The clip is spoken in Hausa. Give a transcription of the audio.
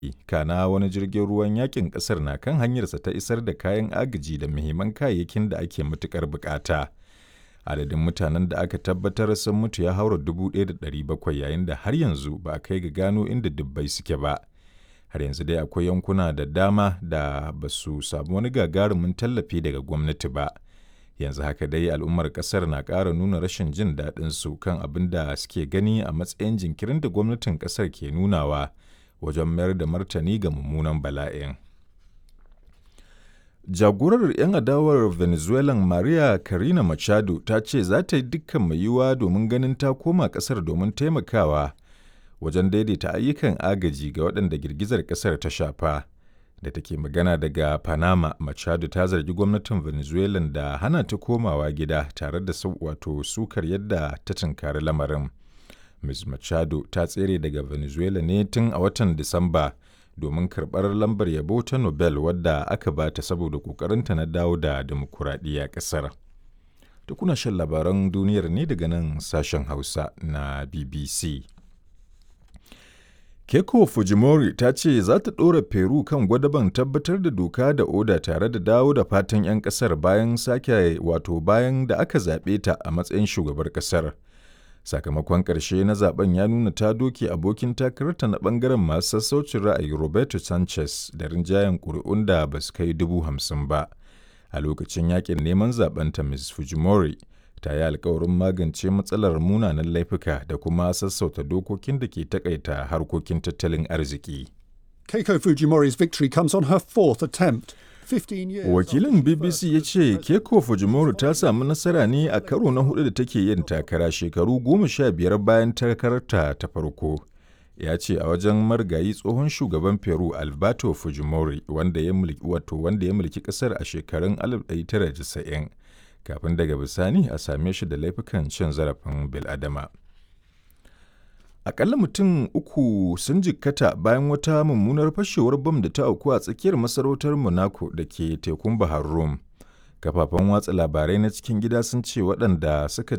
kana wani jirgin ruwan yakin ƙasar na kan hanyarsa ta isar da kayan agaji da muhimman kayayyakin da ake matuƙar bukata. Adadin mutanen da aka tabbatar sun mutu ya haura 1,700 yayin da har yanzu ba a kai ga gano inda dubbai suke ba. Har yanzu dai akwai yankuna da dama da ba su samu wani gagarumin tallafi daga gwamnati ba. yanzu haka dai al'ummar kasar na ƙara nuna rashin jin daɗin su kan abin da suke gani a matsayin jinkirin da gwamnatin kasar ke nunawa wajen mayar da martani ga mummunan bala'in. Jagorar 'yan adawar Venezuelan Maria Karina Machado ta ce za ta yi dukkan mai yiwuwa domin ganin ta koma kasar domin taimakawa wajen daidaita ayyukan agaji ga waɗanda girgizar kasar ta shafa. da take magana daga Panama, Machado ta zargi gwamnatin Venezuela da hana ta komawa gida tare da wato sukar yadda ta tunkari lamarin. Ms. Machado ta tsere daga Venezuela ne tun a watan Disamba domin karɓar lambar yabo ta Nobel wadda aka ba ta saboda ƙoƙarinta na dawo da demokuraɗiyya ƙasar. Da kuna shan labaran duniyar ne daga nan sashen Hausa na BBC. Keiko Fujimori ta ce za ta ɗora Peru kan gwadaban tabbatar da doka da oda tare da dawo da fatan 'yan ƙasar bayan sake wato bayan da aka zaɓe ta a matsayin shugabar ƙasar. Sakamakon ƙarshe na zaben ya nuna ta doke abokin takararta na ɓangaren masu sassaucin ra'ayi Roberto Sanchez da rinjayen ƙuri'un da ba su kai dubu hamsin ba. A lokacin yakin neman zaɓenta Ms. Fujimori ta yi alkawarin magance matsalar munanan laifuka da kuma sassauta dokokin da ke takaita harkokin tattalin arziki. Keiko Fujimori's victory comes on her fourth attempt. Wakilin BBC ya ce Keiko Fujimori ta samu nasara ne a karo na hudu da take yin takara shekaru goma sha biyar bayan takararta ta farko. Ya ce a wajen margayi tsohon shugaban Peru Alberto Fujimori wanda ya mulki wato wanda ya mulki kasar a shekarun 1990 kafin daga bisani a same shi da laifukan cin zarafin biladama. Akalla mutum uku sun jikkata bayan wata mummunar fashewar bam da ta auku a tsakiyar masarautar Monaco da ke tekun Bahar Rum. Kafafen watsa labarai na cikin gida sun ce waɗanda suka